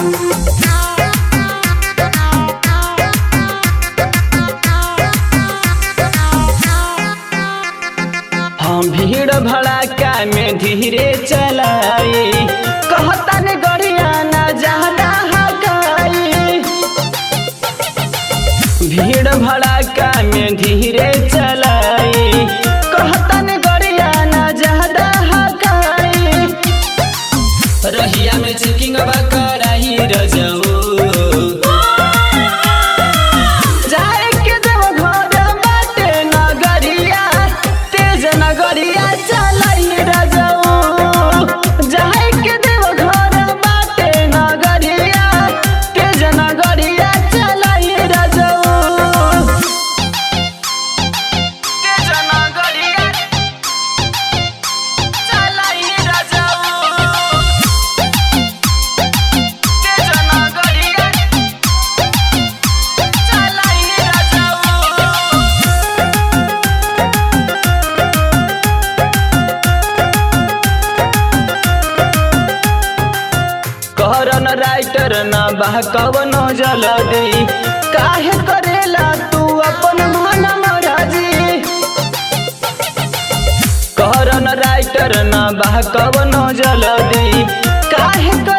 हम भीड़ भड़ाका में धीरे चलाई कहता ने गड़िया ना ज्यादा हकाई भीड़ भड़ाका में धीरे चलाई कहता ने गड़िया ना ज्यादा हकाई रहिया में चेकिंग कराई रजऊ जाए के देव घर बाटे नगरिया तेज नगरिया चलाई रजऊ जाए के देव घर बाटे नगरिया तेज नगरिया चलाई रजऊ तेज नगरिया चलाई रजऊ तेज नगरिया चलाई रजऊ कहरन राइटर न बा कवन जलदी काहे करेला तू अपन मन मराजी कहरन राइटर न बा कवन जलदी काहे